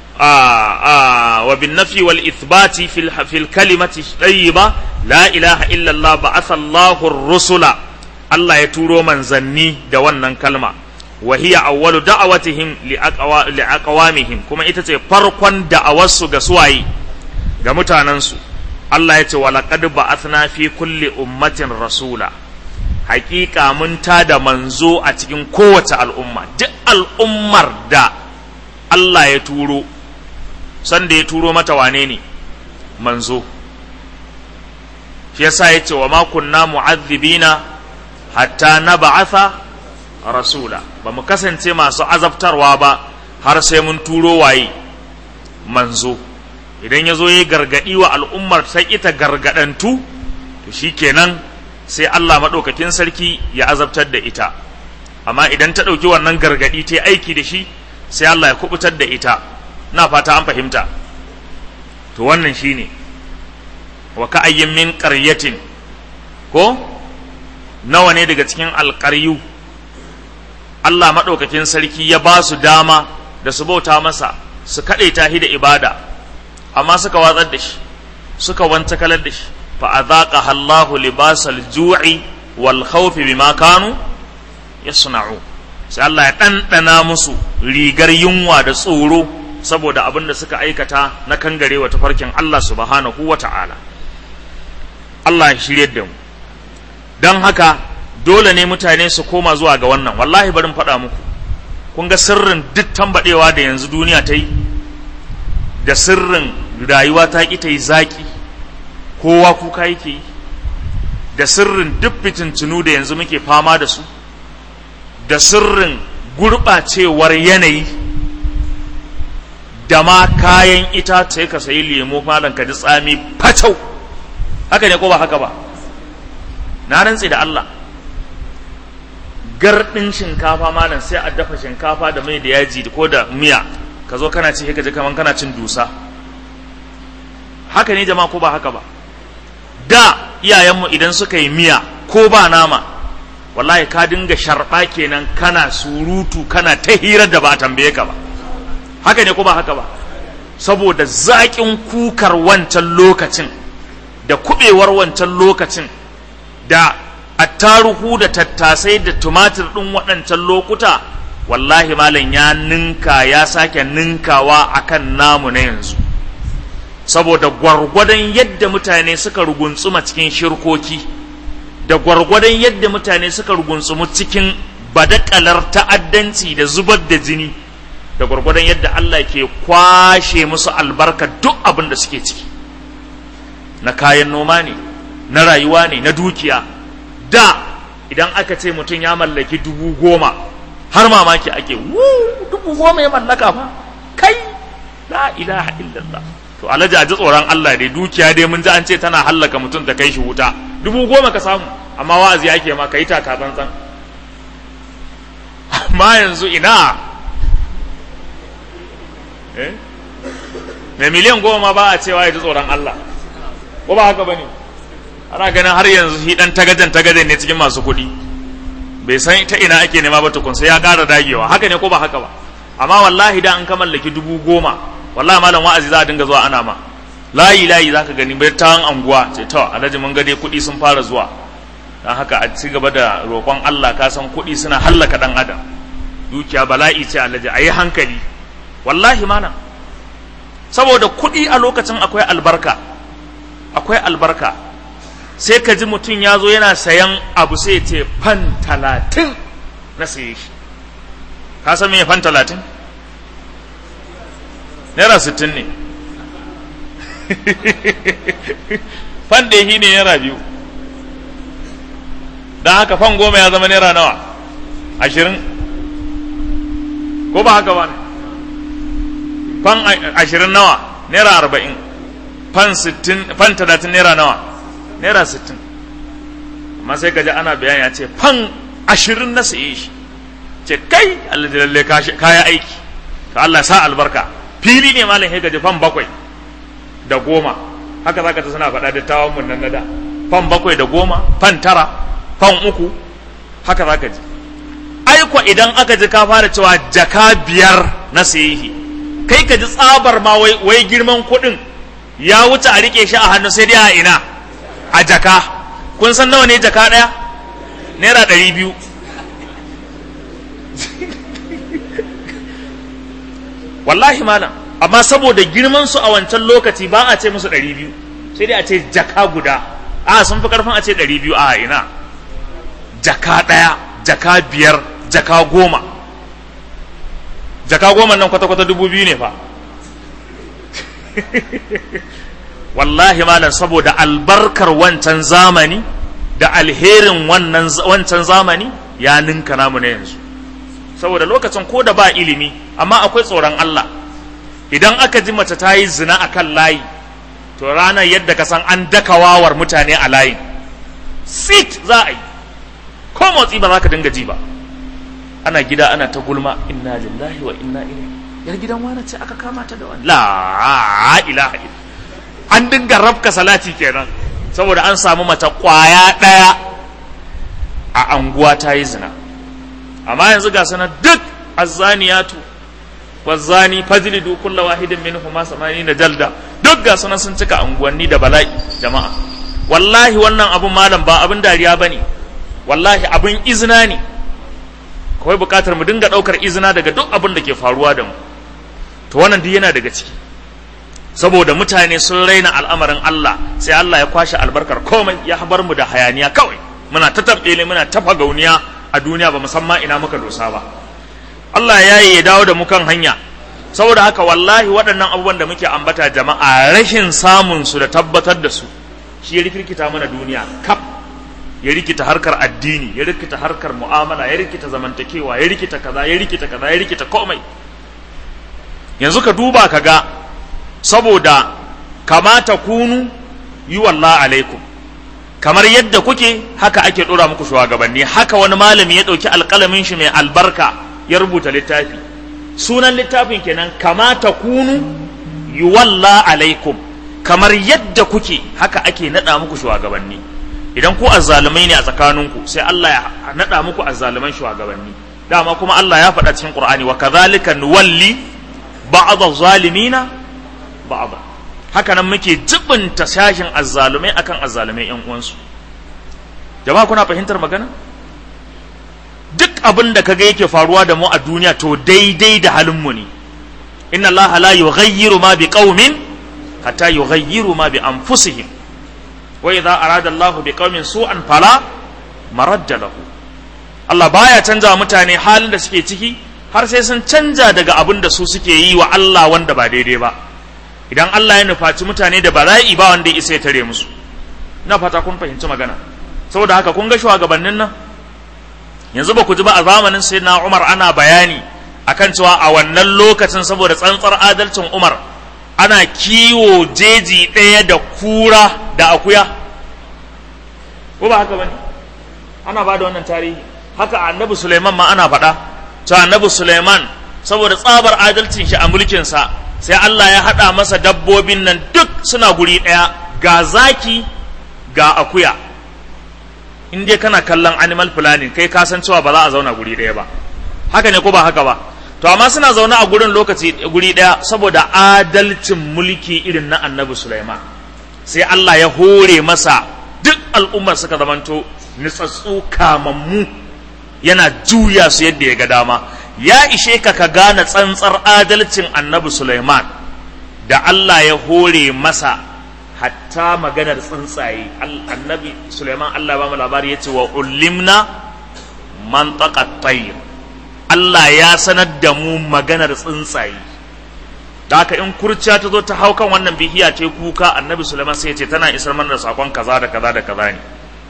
a wa bin nafi wal ithbati fil fil kalimati tayyiba la ilaha illa Allah ba'atha Allahu rusula Allah ya turo manzanni da wannan kalma wa hiya awwalu da'awatihim li aqwamihim kuma ita ce farkon da'awarsu ga suwaye ga mutanensu Allah ya ce wa laqad ba'athna fi kulli ummatin rasula hakika mun da manzo a cikin kowace al'umma duk al'ummar da Allah ya turo sanda ya turo mata wane ne manzo shi yasa ya ce wa ma kunna mu'adhibina hatta na ba'atha rasula ba mu kasance masu azabtarwa ba har sai mun turo waye manzo idan ya zo ya gargaɗi wa al'ummar ta ita gargaɗantu to shi kenan sai Allah maɗaukakin sarki ya azabtar da ita amma idan ta ɗauki wannan gargaɗi ta aiki da shi sai Allah ya kubutar da ita na fata an fahimta to wannan shi ne wa ka'ayyin min ƙaryatin ko nawa ne daga cikin alƙaryu Allah maɗaukakin sarki ya ba su dama da su bauta masa su kaɗe tahi da ibada amma suka watsar da shi suka wanta kalar da shi fa adhaqa Allahu libasal ju'i wal khawfi bima kanu yasna'u sai Allah ya ɗanɗana musu rigar yunwa da tsoro saboda abin da suka aikata na kangarewa tafarkin Allah subhanahu wa ta'ala Allah ya shirye da mu don haka dole ne mutane su koma zuwa ga wannan wallahi barin faɗa muku kun ga sirrin duk tambaɗewa da yanzu duniya ta yi da sirrin rayuwa ta ƙi ta yi zaƙi kowa kuka yake yi da sirrin duk fitintunu da yanzu muke fama da su da sirrin gurɓacewar yanayi da ma kayan ita sai ka sayi lemo malam ka ji tsami fatau haka ne ko ba haka ba na rantsi da Allah gardin shinkafa malam sai a dafa shinkafa da mai da yaji ko da miya ka zo kana ci ka ji kaman kana cin dusa haka ne jama'a ko ba haka ba da iyayenmu idan suka yi miya ko ba nama wallahi ka dinga sharɓa kenan kana surutu kana ta hirar da ba a tambaye ka ba haka ne ko ba haka ba saboda zaƙin kukar wancan lokacin da kuɓewar wancan lokacin da attaruhu da tattasai da tumatir ɗin waɗancan lokuta wallahi malam ya ninka ya sake ninkawa akan namu na yanzu saboda gwargwadon yadda mutane suka ruguntsuma cikin shirkoki da gwargwadon yadda mutane suka rugunsumu cikin badakalar ta'addanci da zubar da jini da gwargwadon yadda Allah ke kwashe musu albarka duk abin da suke ciki na kayan noma ne na rayuwa ne na dukiya da idan aka ce mutum ya mallaki dubu goma har mamaki ake wu dubu goma ya mallaka fa kai la ilaha illallah to alhaji a ji tsoron Allah dai dukiya dai mun ji an ce tana hallaka mutum da kai shi wuta dubu goma ka samu amma wa'azi ake ma ka yi taka tsantsan amma yanzu ina eh mai miliyan goma ba a cewa ya ji tsoron Allah ko ba haka ba ne ana ganin har yanzu shi dan tagajen tagajen ne cikin masu kuɗi bai san ta ina ake nema ba tukun sai ya ƙara dagewa haka ne ko ba haka ba amma wallahi da an ka mallaki dubu goma wallahi malam wa'azi za a dinga zuwa ana ma layi layi zaka gani bai ta anguwa ce to alhaji mun ga dai kuɗi sun fara zuwa dan haka a ci gaba da roƙon Allah ka san kuɗi suna hallaka dan adam dukiya bala'i ce alhaji ayi hankali wallahi mana saboda kuɗi a lokacin akwai albarka akwai albarka sai ka ji mutum ya zo yana sayan abu sai ce fan talatin na saye shi ka san me fan talatin naira sittin ne fan da shi ne naira biyu don haka fan goma ya zama naira nawa ashirin ko ba haka ba ne fan ashirin nawa naira arba'in fan sittin fan talatin naira nawa naira sittin amma sai gaji ana bayani ya ce fan ashirin na saye shi ce kai Allah lalle kaya aiki to Allah sa albarka fili ne malam ya gaji fan bakwai da goma haka zaka ta suna faɗa dattawan mun nan da fan bakwai da goma fan tara fan uku haka zaka ji aiko idan aka ji ka fara cewa jaka biyar na sayihi kai ka ji tsabar ma wai, wai girman kuɗin ya wuce a rike shi a hannu sai dai a ina a jaka kun san nawa ne jaka ɗaya naira ɗari biyu wallahi malam amma saboda girman su a wancan lokaci ba a ce musu ɗari biyu sai dai a ce jaka guda a sun fi karfin a ce ɗari biyu a ina jaka ɗaya jaka biyar jaka goma jaka goma nan kwata-kwata dubu biyu ne fa wallahi malam saboda albarkar wancan zamani da alherin wannan wancan zamani ya ninka namu na yanzu saboda lokacin ko da ba ilimi amma akwai tsoron Allah idan aka ji mace ta yi zina a kan layi to ranar yadda ka san an daka wawar mutane a layin sit za a yi ko motsi ba za ka dinga ji ba ana gida ana ta gulma inna lillahi wa inna ilaihi yar gidan wani ce aka kama ta da wani la ilaha illa an dinga rafka salati kenan saboda an samu mace kwaya daya a anguwa ta yi zina amma yanzu ga sanar duk azzaniyatu wazzani fajlidu kulla wahidin minhuma samanina jalda duk ga sunan sun cika unguwanni da bala'i jama'a wallahi wannan abun malam ba abin dariya bane wallahi abin izina ne kawai bukatar mu dinga daukar izina daga duk abin da ke faruwa da mu to wannan duk yana daga ciki saboda mutane sun raina al'amarin Allah sai Allah ya kwashe albarkar komai ya habar mu da hayaniya kawai muna ta tabbele muna ta fagauniya a duniya ba musamman ina muka dosa ba Allah ya yi ya dawo da mu kan hanya saboda haka wallahi waɗannan abubuwan da muke ambata jama'a rashin samun su da tabbatar da su shi ya rikirkita mana duniya kaf ya rikita harkar addini ya rikita harkar mu'amala ya rikita zamantakewa ya rikita kaza ya rikita kaza ya rikita komai yanzu ka duba ka ga saboda kamata kunu yi wallah alaikum kamar yadda kuke haka ake ɗora muku shugabanni haka wani malami ya ɗauki alƙalamin shi mai albarka ya rubuta littafi sunan littafin kenan kamata kunu yuwalla alaikum kamar yadda kuke haka ake nada muku shugabanni idan ku azzalumai ne a tsakaninku sai Allah ya nada muku azzaluman shugabanni dama kuma Allah ya faɗa cikin Qur'ani wa kadhalika nuwalli ba'd az-zalimina ba'd haka nan muke jibinta sashin azzalumai akan azzalumai yan uwansu jama'a kuna fahimtar magana duk abin da kaga yake faruwa da mu a duniya to daidai da halinmu ne inna Allah la yughayyiru ma bi qaumin hatta yughayyiru ma bi anfusihim wa idza arada Allah bi qaumin su'an fala maradda lahu Allah baya canza mutane halin da suke ciki har sai sun canja daga abin da su suke yi wa Allah wanda ba daidai ba idan Allah ya nufaci mutane da bala'i ba wanda ya isa ya tare musu na fata kun fahimci magana saboda haka kun ga shugabannin nan yanzu ba ku ji ba a zamanin sai na Umar ana bayani akan cewa a wannan lokacin saboda tsantsar adalcin Umar ana kiwo jeji ɗaya da kura da akuya ko ba haka bane ana ba da wannan tarihi haka annabi Suleiman ma ana faɗa cewa annabi Suleiman saboda tsabar adalcin shi a mulkinsa sai Allah ya haɗa masa dabbobin nan duk suna guri ɗaya ga zaki ga akuya in dai kana kallon animal planning kai ka san cewa ba za a zauna guri ɗaya ba haka ne ko ba haka ba to amma suna zaune a gurin lokaci guri ɗaya saboda adalcin mulki irin na annabi Sulaiman sai Allah ya hore masa duk al'ummar suka zamanto nitsatsu kamammu yana juya su yadda ya ga dama ya ishe ka ka gane tsantsar adalcin annabi Sulaiman da Allah ya hore masa hatta maganar tsuntsaye annabi Suleiman Allah ba mu labari ya ce wa ulimna man tayr Allah ya sanar da mu maganar tsuntsaye da haka in kurciya ta zo ta hau kan wannan bihiya ce kuka annabi Suleiman sai ya ce tana isar mana da sakon kaza da kaza da kaza ne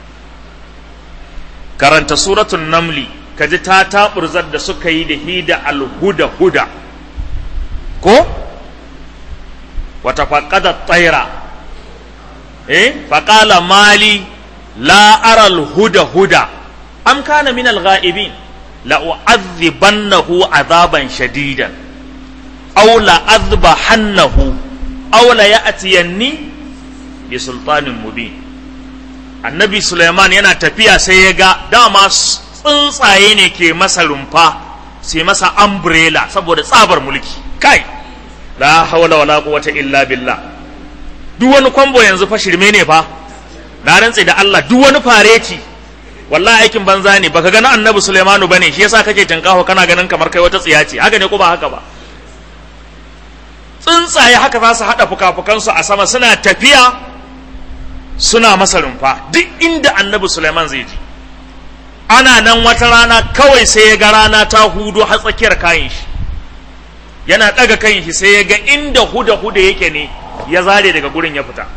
karanta suratul namli kaji ta taburzar da suka yi da hida alhuda huda ko wata faqada tsaira eh faqala mali la ara huda huda am kana min al-ghaibin la u'adhibannahu azaban shadidan aula azbahannahu aula ya'tiyanni bi sultanin mubin annabi Suleiman yana tafiya sai ya ga dama tsuntsaye ne ke masa rumfa sai masa umbrella saboda tsabar mulki kai la hawla wala quwwata illa billah duk wani kwambo yanzu fa shirme ne fa na rantse da Allah duk wani fareti wallahi aikin banza ne baka gani annabi Sulaimanu bane shi yasa kake tinkaho kana ganin kamar kai wata tsiya ce haka ne ko ba haka ba tsuntsaye haka za su haɗa fuka-fukansu a sama suna tafiya suna masa rumfa duk inda annabi Sulaiman zai ji ana nan wata rana kawai sai ya ga rana ta hudu har tsakiyar kayan shi yana ɗaga kayan shi sai ya ga inda huda-huda yake ne ya zare daga gurin ya fita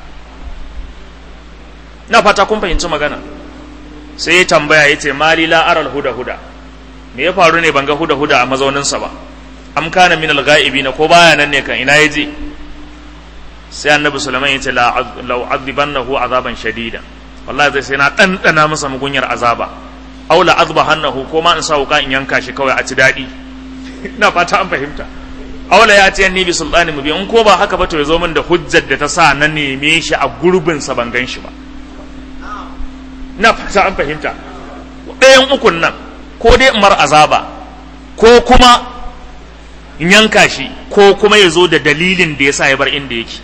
na fata kun fahimci magana sai ya tambaya ya ce mali la aral huda-huda me ya faru ne ban ga huda-huda a mazauninsa ba am kana min al-ga'ibi na ko baya nan ne kan ina ya je sai annabi sulaiman ya ce lau azibannahu azaban shadida wallahi zai sai na ɗanɗana masa mugunyar azaba aw la azbahannahu ko ma in sa wuka in yanka shi kawai a ci daɗi ina fata an fahimta aw la yati anni bi sultani mubin in ko ba haka ba to ya zo min da hujjar da ta sa na neme shi a gurbin sa ban gan shi ba ina fata an fahimta ɗayan ukun nan ko dai in mar azaba ko kuma in yanka shi ko kuma ya zo da dalilin da ya sa ya bar inda yake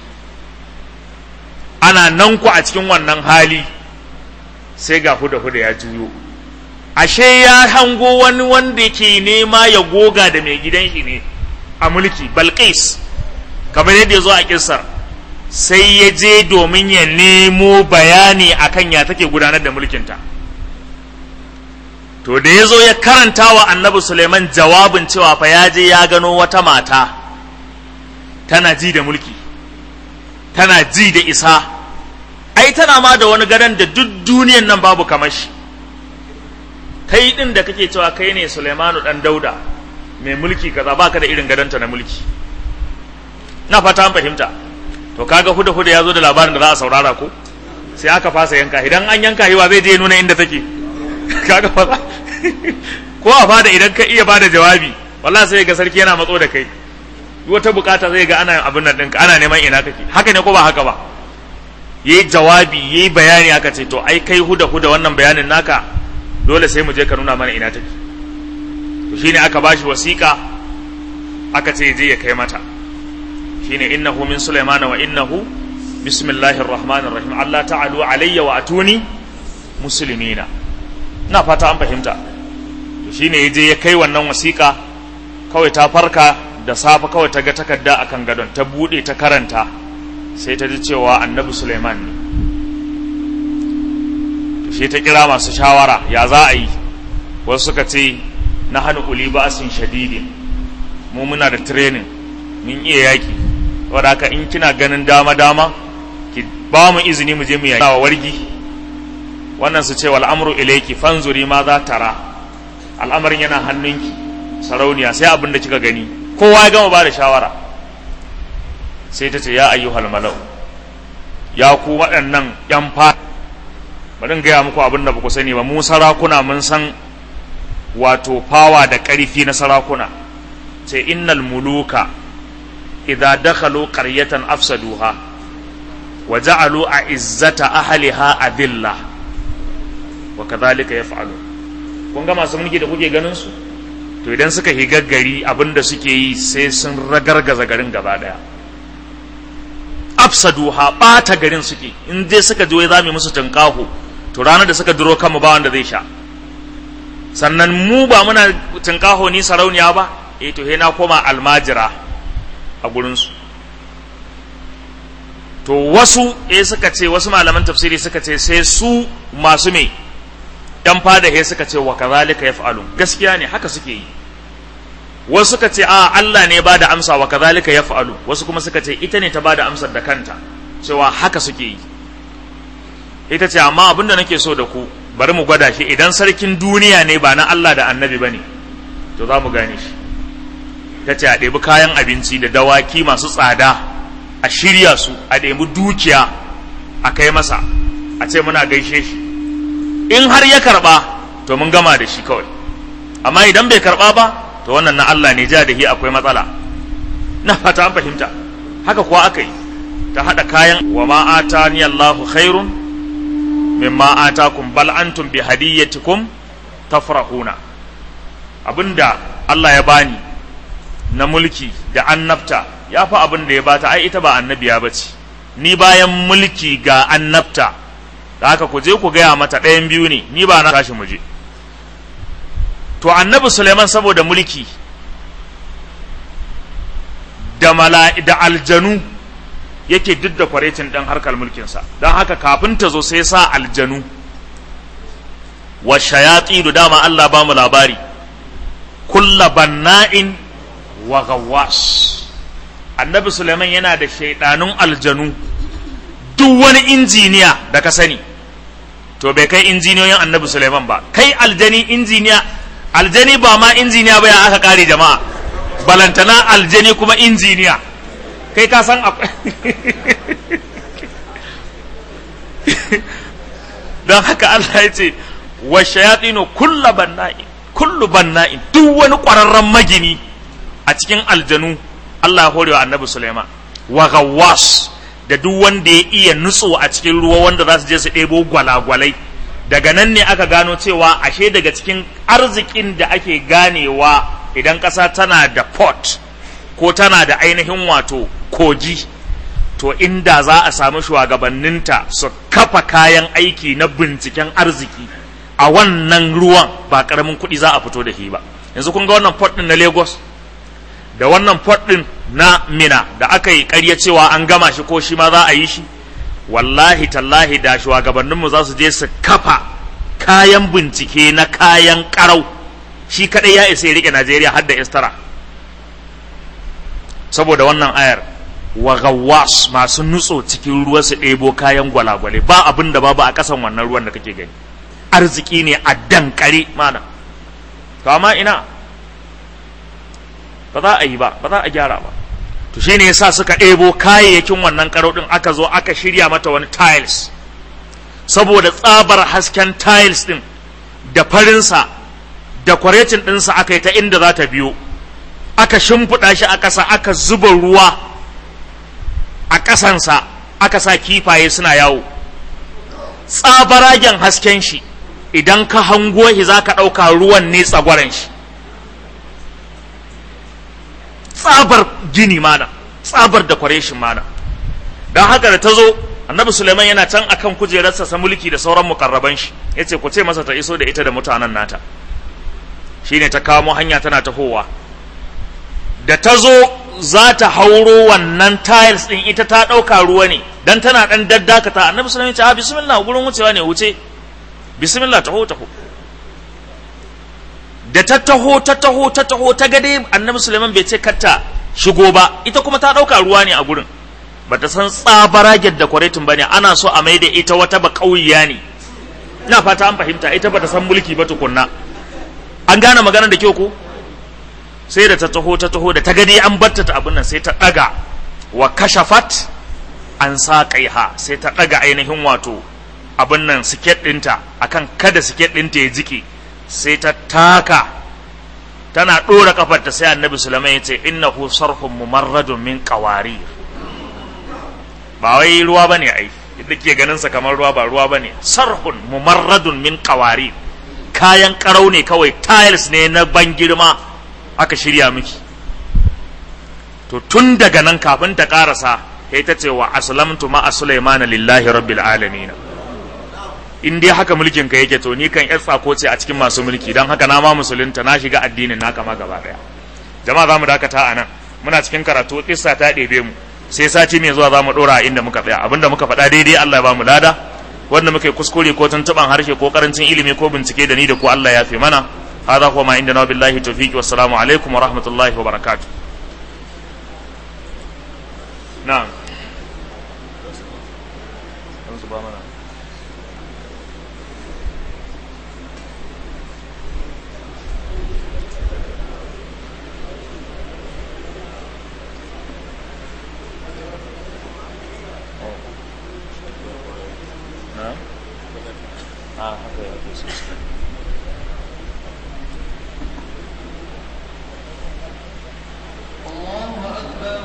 ana nan ku a cikin wannan hali sai ga huda-huda ya juyo ashe ya hango wani wanda ke nema ya goga da mai gidan shi ne a mulki balkis kamar yadda ya zo a kisar sai ya je domin ya nemo bayani akan ya take gudanar da mulkinta to da ya zo ya karanta wa annabi suleiman jawabin cewa fa ya je ya gano wata mata tana ji da mulki tana ji da isa ai tana ma da wani gadon da duk duniyan nan babu kamar shi kai din da kake cewa kai ne Sulaimanu dan Dauda mai mulki kaza baka da irin gadonta na mulki na fata an fahimta to kaga huda huda ya zo da labarin da za a saurara ko sai aka fasa yanka idan an yanka hiwa zai je nuna inda take kaga fa ko a fada idan ka iya bada jawabi wallahi sai ga sarki yana matso da kai wata bukata zai ga ana abin nan ɗinka ana neman ina kake haka ne ko ba haka ba yayi jawabi yayi bayani aka ce to ai kai huda huda wannan bayanin naka dole sai mu je ka nuna mana ina take to shine aka bashi wasiƙa aka ce je ya kai mata shine innahu min sulaimana wa innahu bismillahir rahmanir rahim Allah ta'alu alayya wa atuni muslimina ina fata an fahimta to shine yaje ya kai wannan wasiƙa kawai ta farka da safe kawai ta ga takarda akan gadon ta bude ta karanta sai ta ji cewa annabi Sulaiman ne shi ta kira masu shawara ya za a yi wasu suka ce na hannu uli ba'asin shadidin mu muna da training mun iya yaki wadda haka in kina ganin dama dama ki ba mu izini mu je mu yaki wa wargi wannan su ce wal amru ilayki fanzuri ma za tara al'amarin yana hannunki sarauniya sai abin da kika gani kowa ya gama ba da shawara sai ta ce ya ayyuhal malau ya ku waɗannan yan fa bari gaya muku abin da ba ku sani ba mu sarakuna mun san wato fawa da ƙarfi na sarakuna sai innal muluka idza dakhalu qaryatan afsaduha wa ja'alu a'izzata ahliha adilla wa kadhalika yaf'alu kun ga masu mulki da kuke ganin su to idan suka higa gari abin da suke yi sai sun ragargaza garin gaba daya afsaduha ɓata garin suke in dai suka je za mu musu tunkaho to ranar da suka duro kanmu ba wanda zai sha sannan mu ba muna tunkaho ni sarauniya ba eh to he na koma almajira a gurinsu to wasu eh suka ce wasu malaman tafsiri suka ce sai su masu me yan fada he suka ce wa kazalika yaf'alun gaskiya ne haka suke yi wasu suka ce a Allah ne ba da amsa wa kazalika yaf'alu wasu kuma suka ce ita ne ta ba da amsar da kanta cewa haka suke yi ita ce amma abin da nake so da ku bari mu gwada shi idan sarkin duniya ne ba na Allah da annabi bane to za mu gane shi ta ce a ɗebi kayan abinci da dawaki masu tsada a shirya su a ɗebi dukiya a kai masa a ce muna gaishe shi in har ya karɓa to mun gama da shi kawai amma idan bai karɓa ba to wannan na Allah ne ja da hi akwai matsala na fata an fahimta haka kuwa aka yi ta haɗa kayan wa ma atani Allahu khairun mimma atakum bal antum bi hadiyatikum tafrahuna abinda Allah ya bani na mulki da annabta ya fi abin da ya bata ai ita ba annabiya bace ni bayan mulki ga annabta da haka ku je ku gaya mata ɗayan biyu ne ni ba na tashi mu je to annabi Suleiman saboda mulki da mala'i da aljanu yake duk da kwarecin ɗan harkar mulkinsa don haka kafin ta zo sai sa aljanu wa shayatsi da dama Allah ba mu labari kulla banna'in wa gawwas annabi Suleiman yana da shaidanun aljanu duk wani injiniya da ka sani to bai kai injiniyoyin annabi Suleiman ba kai aljani injiniya aljani ba ma injiniya ba ya aka kare jama'a balantana aljani kuma injiniya kai ka san don haka Allah ya ce wa shayatinu kulla banna'in kullu banna'in duk wani ƙwararren magini a cikin aljanu Allah horewa annabi Sulaiman wa gawwas da duk wanda ya iya nutso a cikin ruwa wanda za su je su ɗebo gwalagwalai daga nan ne aka gano cewa ashe daga cikin arzikin da ake ganewa idan ƙasa tana da port ko tana da ainihin wato kogi to inda za a samu shugabanninta su kafa kayan aiki na binciken arziki a wannan ruwan ba ƙaramin kuɗi za a fito da shi ba yanzu kun ga wannan port ɗin na lagos da wannan port ɗin na mina da aka yi ƙarya cewa an gama shi ko shi ma za a yi shi wallahi tallahi da shugabanninmu za su je su kafa kayan bincike na kayan ƙarau shi kaɗai ya isa ya riƙe najeriya har da istara saboda wannan ayar wa gawas masu nutso cikin ruwa su ɗebo kayan gwalagwale ba abin da babu a ƙasan wannan ruwan da kake gani arziki ne a dankare mana to amma ina ba za a yi ba ba za a gyara ba to shine yasa suka ɗebo kayayyakin wannan karo ɗin aka zo aka shirya mata wani tiles saboda tsabar hasken tiles ɗin da farinsa da kwarecin ɗinsa aka yi ta inda za ta biyo aka shimfiɗa shi a ƙasa aka zuba ruwa a ƙasansa aka sa kifaye suna yawo tsabaragen hasken shi idan ka hango shi za ka ɗauka ruwan ne tsagwaren shi tsabar gini mana tsabar da kwareshin mana don haka da ta zo annabi suleiman yana can akan kujerarsa sa mulki da sauran mukarraban shi ya ce ku ce masa ta iso da ita da mutanen nata shine ta kamo hanya tana tahowa da ta zo za ta hauro wannan tiles din ita ta ɗauka ruwa ne dan tana ɗan daddakata annabi suleiman ya ce a bismillah gurin wucewa ne wuce bismillah taho taho da ta taho ta taho ta taho ta gade annabi suleiman bai ce katta shigo ba ita kuma ta ɗauka ruwa ne a gurin ba ta san tsabaragen da kwaretin ba ne ana so a mai da ita wata ba ƙauyiya ne ina fata an fahimta ita ba ta san mulki ba tukunna an gane maganar da kyau ko sai da ta taho ta taho da ta gade an batta ta abin nan sai ta ɗaga wa kashafat an sa ha sai ta ɗaga ainihin wato abin nan siket ɗinta akan kada siket ɗinta ya jike sai ta taka tana ɗora kafarta sai annabi sulaiman ya ce innahu sarhun mumarradun min qawarir ba wai ruwa bane ai yadda ke ganin sa kamar ruwa ba ruwa bane sarhun mumarradun min qawarir kayan karau ne kawai tiles ne na ban girma aka shirya miki to tun daga nan kafin ta karasa sai ta ce wa aslamtu ma sulaimana lillahi rabbil alamin in dai haka mulkin ka yake to ni kan yar tsako ce a cikin masu mulki don haka na ma musulunta na shiga addinin naka ma gaba daya jama'a za mu dakata a nan muna cikin karatu kissa ta ɗebe mu sai sati mai zuwa za mu ɗora inda muka tsaya abinda muka faɗa daidai Allah ya ba mu lada wanda muka yi kuskure ko tuntuɓan harshe ko karancin ilimi ko bincike da ni da ku Allah ya fi mana hada kuma inda na billahi tawfiqi wassalamu alaikum wa rahmatullahi wa barakatuh na'am الله أكبر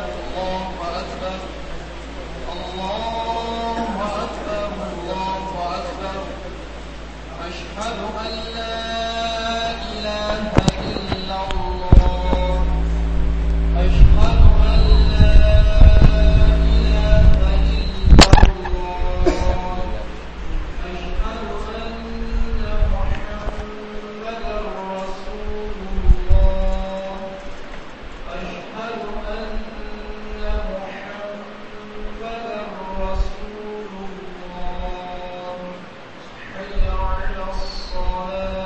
أشهد أن محمدا رسول الله حي على الصلاة